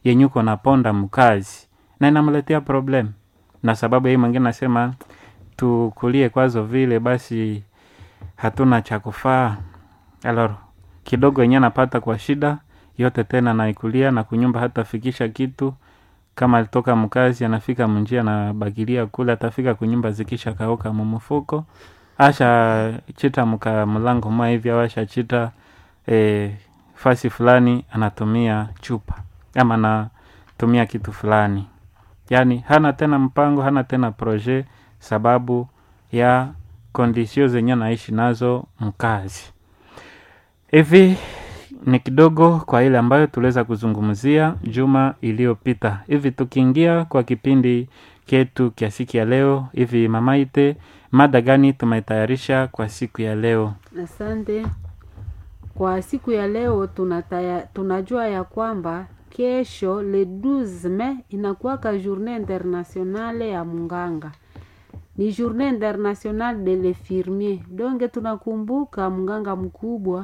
yenye uko naponda mkazi na inamletea problem na sababu hii mwingine nasema tukulie kwazo vile basi hatuna cha kufaa alor kidogo yenye anapata kwa shida yote tena naikulia na kunyumba hata fikisha kitu kama alitoka mkazi anafika munjia anabakilia kule atafika kunyumba zikisha kauka mumufuko asha chita mka mlango mwa hivi au asha chita e, fasi fulani anatumia chupa ama anatumia kitu fulani yaani hana tena mpango hana tena projet sababu ya kondisio zenye naishi nazo mkazi hivi ni kidogo kwa ile ambayo tuliweza kuzungumzia juma iliyopita hivi tukiingia kwa kipindi ketu kia siku ya leo hivi mamaite mada gani tumetayarisha kwa siku ya leo Asante. Kwa siku ya leo tunataya, tunajua ya kwamba kesho le 12 Mei inakuwaka journée internationale ya munganga, ni journée internationale de l'infirmier. Donge tunakumbuka mganga mkubwa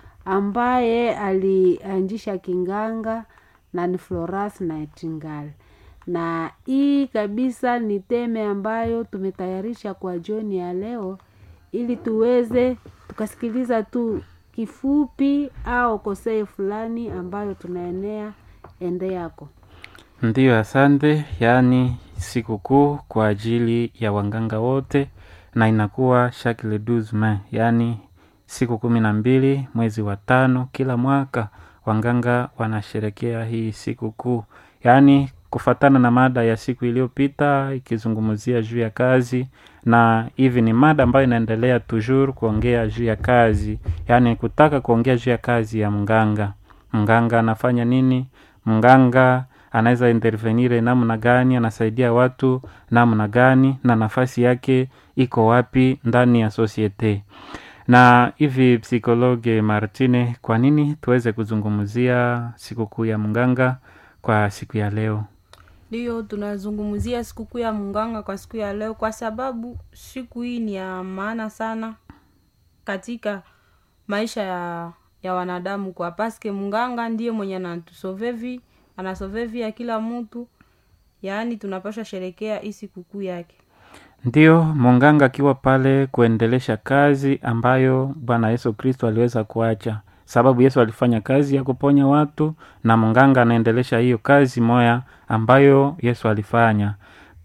ambaye alianzisha kinganga na ni Florence Nightingale, na hii kabisa ni teme ambayo tumetayarisha kwa jioni ya leo ili tuweze tukasikiliza tu kifupi au kosei fulani ambayo tunaenea ende yako. ndiyo asante yaani sikukuu kwa ajili ya wanganga wote na inakuwa chaque le 12 Mei yaani siku kumi na mbili mwezi wa tano kila mwaka wanganga wanasherekea hii sikukuu yaani kufatana na mada ya siku iliyopita ikizungumzia juu ya kazi na hivi ni mada ambayo inaendelea toujours kuongea juu ya kazi yaani kutaka kuongea juu ya kazi ya mganga mganga anafanya nini mganga anaweza intervenire namna gani anasaidia watu namna gani na nafasi yake iko wapi ndani ya societe na hivi psikologe martine kwa nini tuweze kuzungumzia sikukuu ya mganga kwa siku ya leo ndiyo tunazungumzia sikukuu ya munganga kwa siku ya leo kwa sababu siku hii ni ya maana sana katika maisha ya, ya wanadamu kwa paske munganga ndiye mwenye anatusovevi anasovevi ya kila mtu yaani tunapasha sherekea hii sikukuu yake ndiyo munganga akiwa pale kuendelesha kazi ambayo bwana yesu kristo aliweza kuacha sababu yesu alifanya kazi ya kuponya watu na munganga anaendelesha hiyo kazi moya ambayo yesu alifanya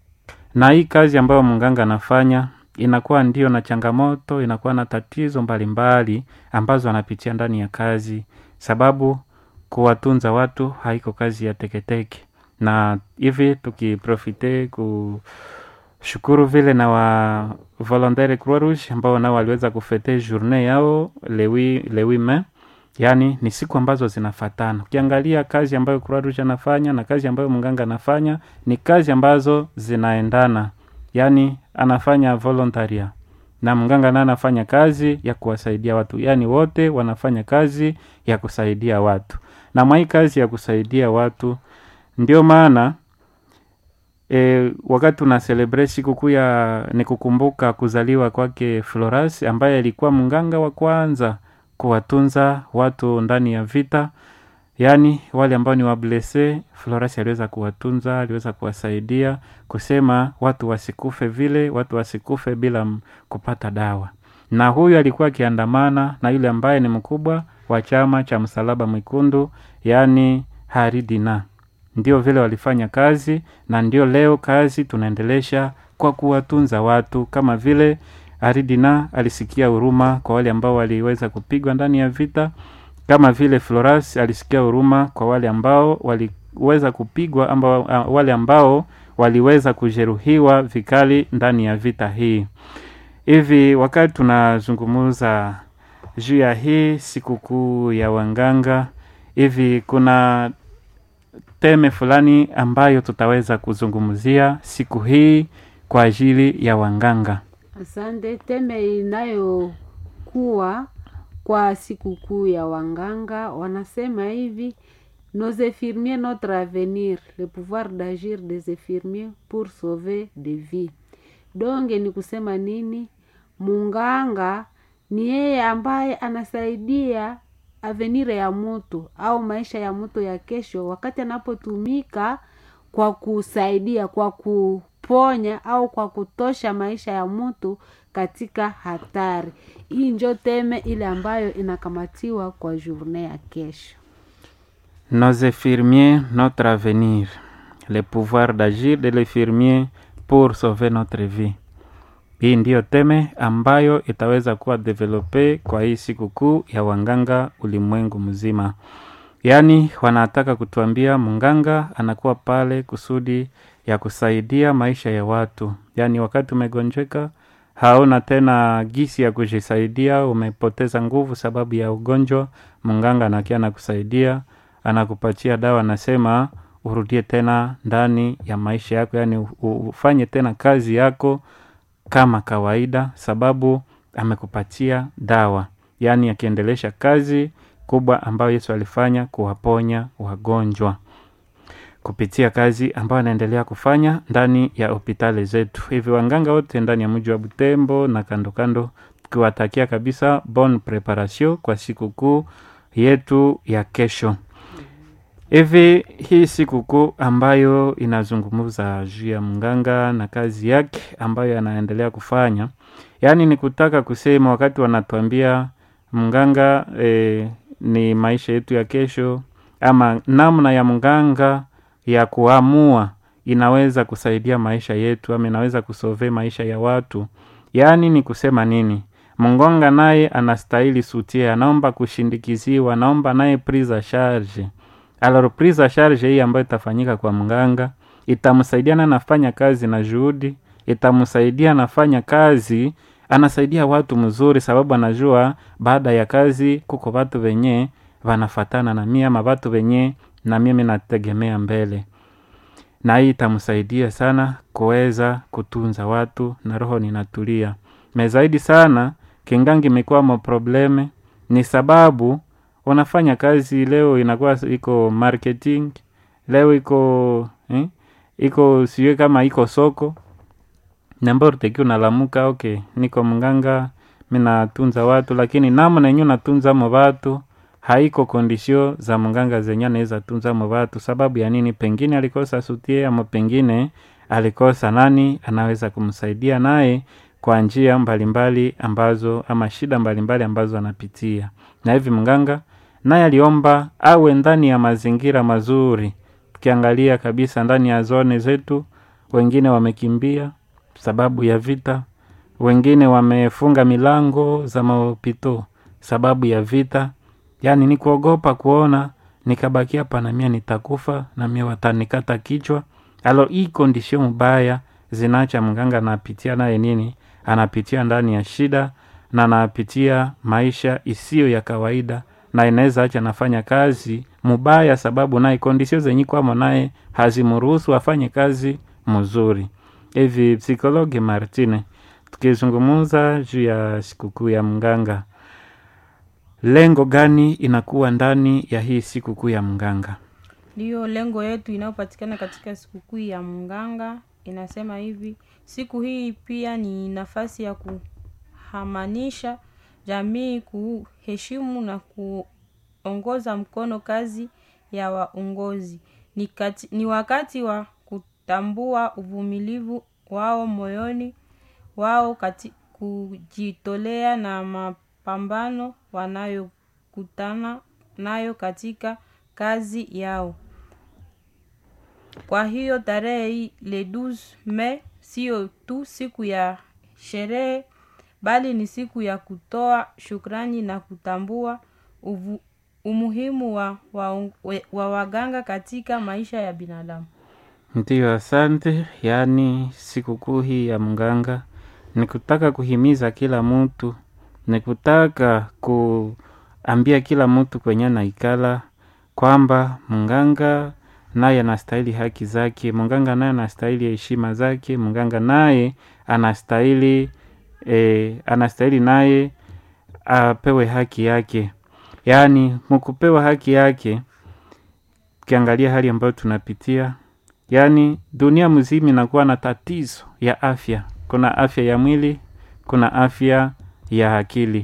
na hii kazi ambayo munganga anafanya inakuwa ndio na changamoto inakuwa na tatizo mbalimbali mbali, ambazo anapitia ndani ya kazi sababu kuwatunza watu haiko kazi ya teketeke na hivi tukiprofite ku shukuru vile na wa volontaire croix rouge ambao nao waliweza kufete journée yao lewi lewi me yaani ni siku ambazo zinafatana ukiangalia kazi ambayo croix rouge anafanya na kazi ambayo mganga anafanya ni kazi ambazo zinaendana yaani anafanya voluntaria na mganga naye anafanya kazi ya kuwasaidia watu yaani wote wanafanya kazi ya kusaidia watu na mwai kazi ya kusaidia watu ndio maana e, wakati tuna celebrate sikukuu ya ni kukumbuka kuzaliwa kwake Floras ambaye alikuwa mganga wa kwanza kuwatunza watu ndani ya vita yaani wale ambao ni wablese Floras aliweza kuwatunza aliweza kuwasaidia kusema watu wasikufe vile watu wasikufe bila m- kupata dawa na huyu alikuwa akiandamana na yule ambaye ni mkubwa wa chama cha msalaba mwekundu yaani haridina ndio vile walifanya kazi na ndio leo kazi tunaendelesha kwa kuwatunza watu kama vile aridina alisikia huruma kwa wale ambao waliweza kupigwa ndani ya vita kama vile floras alisikia huruma kwa wale ambao waliweza kupigwa amba, wale ambao waliweza kujeruhiwa vikali ndani ya vita hii hivi wakati tunazungumuza juu ya hii sikukuu ya wanganga hivi kuna teme fulani ambayo tutaweza kuzungumzia siku hii kwa ajili ya wanganga Asante. Teme inayokuwa kwa sikukuu ya wanganga wanasema hivi nos infirmiers notre avenir le pouvoir d'agir des infirmiers pour sauver des vies. Donge ni kusema nini? Munganga ni yeye ambaye anasaidia avenire ya mtu au maisha ya mtu ya kesho wakati anapotumika kwa kusaidia kwa kuponya au kwa kutosha maisha ya mtu katika hatari hii njo teme ile ambayo inakamatiwa kwa journée ya kesho Nos infirmiers, notre avenir. Le pouvoir d'agir de l'infirmier pour sauver notre vie. Hii ndiyo teme ambayo itaweza kuwa develope kwa hii sikukuu ya wanganga ulimwengu mzima. Yaani wanataka kutuambia mnganga anakuwa pale kusudi ya kusaidia maisha ya watu. Yaani wakati umegonjeka hauna tena gisi ya kujisaidia, umepoteza nguvu sababu ya ugonjwa, mnganga anakia anakusaidia, anakupatia dawa, anasema urudie tena ndani ya maisha yako, yaani u- u- ufanye tena kazi yako kama kawaida, sababu amekupatia dawa, yaani akiendelesha kazi kubwa ambayo Yesu alifanya kuwaponya wagonjwa kupitia kazi ambayo anaendelea kufanya ndani ya hospitali zetu. Hivi wanganga wote ndani ya mji wa Butembo na kando kando, tukiwatakia kabisa bon preparation kwa sikukuu yetu ya kesho. Hivi hii sikukuu ambayo inazungumza juu ya mganga na kazi yake ambayo anaendelea kufanya, yaani ni kutaka kusema wakati wanatuambia mganga eh, ni maisha yetu ya kesho, ama namna ya mganga ya kuamua inaweza kusaidia maisha yetu ama inaweza kusove maisha ya watu. Yaani ni kusema nini? Mngonga naye anastahili sutie, anaomba kushindikiziwa, anaomba naye prise a charge. Alors prise a charge hii ambayo itafanyika kwa mganga itamsaidia na anafanya kazi na juhudi, itamsaidia anafanya kazi, anasaidia watu mzuri, sababu anajua baada ya kazi kuko watu wenye wanafatana na mimi ama watu wenye na mimi nategemea mbele, na hii itamsaidia sana kuweza kutunza watu na roho ninatulia. Me zaidi sana kingangi imekuwa mo probleme ni sababu unafanya kazi leo inakuwa iko marketing, leo iko eh, iko siwe kama iko soko nambao teki unalamuka okay, niko mganga mi natunza watu, lakini namna yenyewe natunzamo watu haiko kondisio za mganga zenye anaweza tunzamo watu. Sababu ya nini? Pengine alikosa sutie, ama pengine alikosa nani anaweza kumsaidia naye kwa njia mbalimbali ambazo ama shida mbalimbali ambazo anapitia, na hivi mganga naye aliomba awe ndani ya mazingira mazuri. Tukiangalia kabisa ndani ya zone zetu, wengine wamekimbia sababu ya vita, wengine wamefunga milango za maopito sababu ya vita. Yaani ni kuogopa kuona nikabaki hapa na mie nitakufa na mie watanikata kichwa. Alo, hii kondisio mbaya zinaacha mganga anapitia naye nini, anapitia ndani ya shida na anapitia maisha isiyo ya kawaida, na inaweza acha anafanya kazi mubaya, sababu naye kondisio zenye kwamo naye hazimruhusu afanye kazi mzuri. Hivi psikologi Martine, tukizungumza juu ya sikukuu ya mganga, lengo gani inakuwa ndani ya hii sikukuu ya mganga? ndiyo lengo yetu inayopatikana katika sikukuu ya mganga inasema hivi siku hii pia ni nafasi ya kuhamanisha jamii kuheshimu na kuongoza mkono kazi ya waongozi ni, kati, ni wakati wa kutambua uvumilivu wao moyoni wao kati, kujitolea na mapambano wanayokutana nayo katika kazi yao kwa hiyo tarehe hii le 12 Mei sio tu siku ya sherehe bali ni siku ya kutoa shukrani na kutambua uvu, umuhimu wa, wa, wa waganga katika maisha ya binadamu. Ndiyo, asante. Yaani sikukuu hii ya mganga ni kutaka kuhimiza kila mtu, ni kutaka kuambia kila mtu kwenye naikala kwamba mganga naye anastahili haki zake, mganga naye anastahili heshima zake, mganga naye anastahili e, anastahili naye apewe haki yake. Yaani mkupewa haki yake, ukiangalia hali ambayo tunapitia, yaani dunia mzima inakuwa na tatizo ya afya. Kuna afya ya mwili, kuna afya ya akili.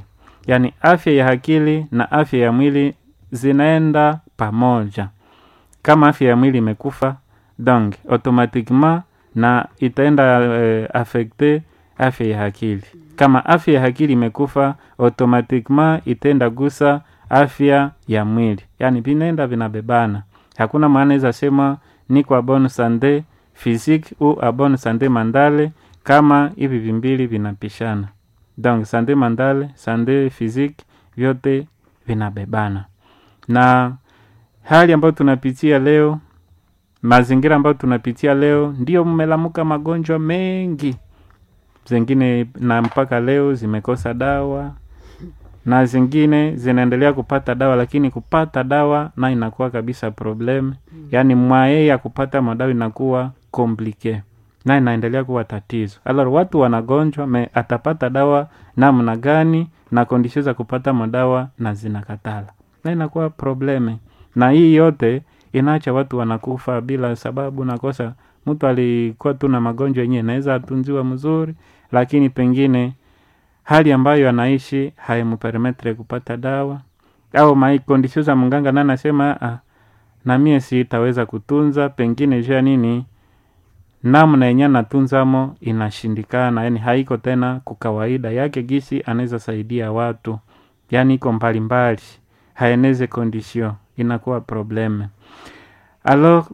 yaani afya ya akili na afya ya mwili zinaenda pamoja kama afya ya mwili imekufa donc automatiquement na itaenda eh, affecte afya ya akili kama afya ya akili imekufa automatiquement itaenda gusa afya ya mwili yaani vinaenda vinabebana hakuna maana iza sema niko abone sande physique ou abone sande mandale kama hivi vimbili vinapishana donc sande mandale sande physique vyote vinabebana na hali ambayo tunapitia leo mazingira ambayo tunapitia leo ndio mmelamuka magonjwa mengi zingine na mpaka leo zimekosa dawa na zingine zinaendelea kupata dawa lakini kupata dawa na inakuwa kabisa problem yaani mwaye ya kupata madawa inakuwa komplike na inaendelea kuwa tatizo alor watu wanagonjwa me atapata dawa namna gani na kondisio za kupata madawa na zinakatala na inakuwa probleme na hii yote inaacha watu wanakufa bila sababu nakosa mtu alikuwa tu na magonjwa yenyewe inaweza atunziwa mzuri lakini pengine hali ambayo anaishi haimpermetre kupata dawa au maikondisio za mganga na anasema ah, na mie sitaweza kutunza pengine jua nini namna yenye anatunzamo inashindikana yani haiko tena kukawaida yake gisi anaweza saidia watu yani iko mbalimbali haeneze kondisio inakuwa probleme alors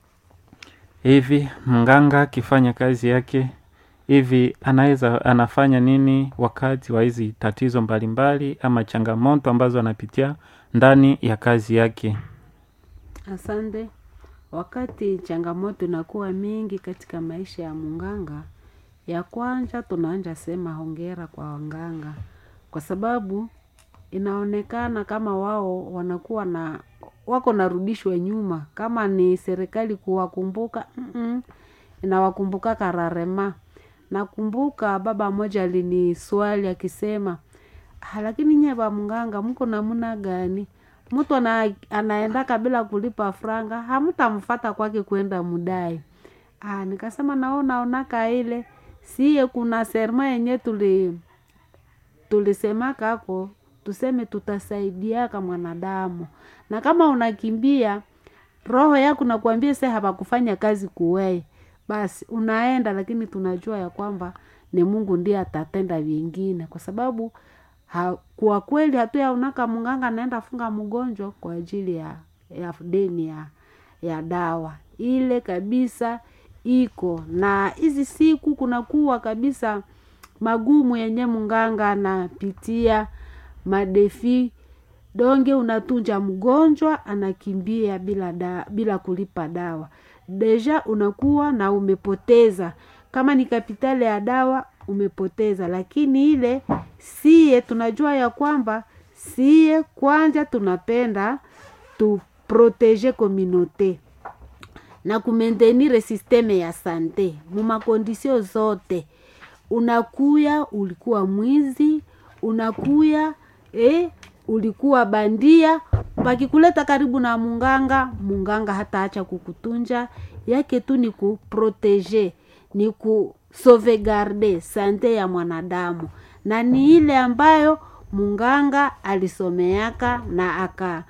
hivi mganga akifanya kazi yake hivi anaweza anafanya nini wakati wa hizi tatizo mbalimbali ama changamoto ambazo anapitia ndani ya kazi yake Asante. Wakati changamoto inakuwa mingi katika maisha ya munganga, ya kwanza tunaanja sema hongera kwa wanganga, kwa sababu inaonekana kama wao wanakuwa na wako narudishwa nyuma, kama ni serikali kuwakumbuka mm-mm, inawakumbuka kararema. Nakumbuka baba mmoja aliniswali akisema, "Ah, lakini nye ba mganga mko namna gani? mtu ana, anaendaka bila kulipa franga hamtamfata kwake kwenda mudai ah, nikasema nao naonaka ile siye kuna serma yenye tuli tulisemaka ako tuseme tutasaidiaka mwanadamu na kama unakimbia roho yako nakuambia se hapakufanya kazi kuwei basi unaenda lakini tunajua ya kwamba ni mungu ndiye atatenda vingine kwa sababu ha, kwa kweli hatuyaonaka mganga anaenda funga mgonjwa kwa ajili ya, ya deni ya, ya dawa ile kabisa iko na hizi siku kunakuwa kabisa magumu yenye mganga anapitia madefi donge unatunja mgonjwa anakimbia bila da, bila kulipa dawa deja unakuwa na umepoteza kama ni kapitali ya dawa umepoteza lakini ile siye tunajua ya kwamba siye kwanza tunapenda tuprotege communauté na kumentenire sisteme ya sante mumakondisio zote unakuya ulikuwa mwizi unakuya eh, ulikuwa bandia pakikuleta karibu na munganga munganga hataacha kukutunja yake tu ni kuprotege ni kusauvegarde sante ya mwanadamu na ni ile ambayo munganga alisomeaka na aka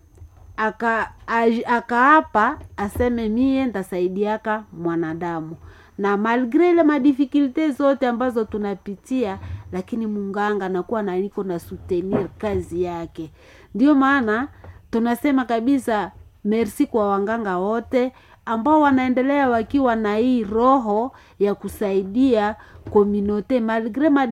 aka aj- akaapa aseme mie ntasaidiaka mwanadamu na malgre ile madifikulte zote ambazo tunapitia lakini munganga nakuwa na niko na soutenir kazi yake ndio maana tunasema kabisa merci kwa wanganga wote ambao wanaendelea wakiwa na hii roho ya kusaidia kominote malgre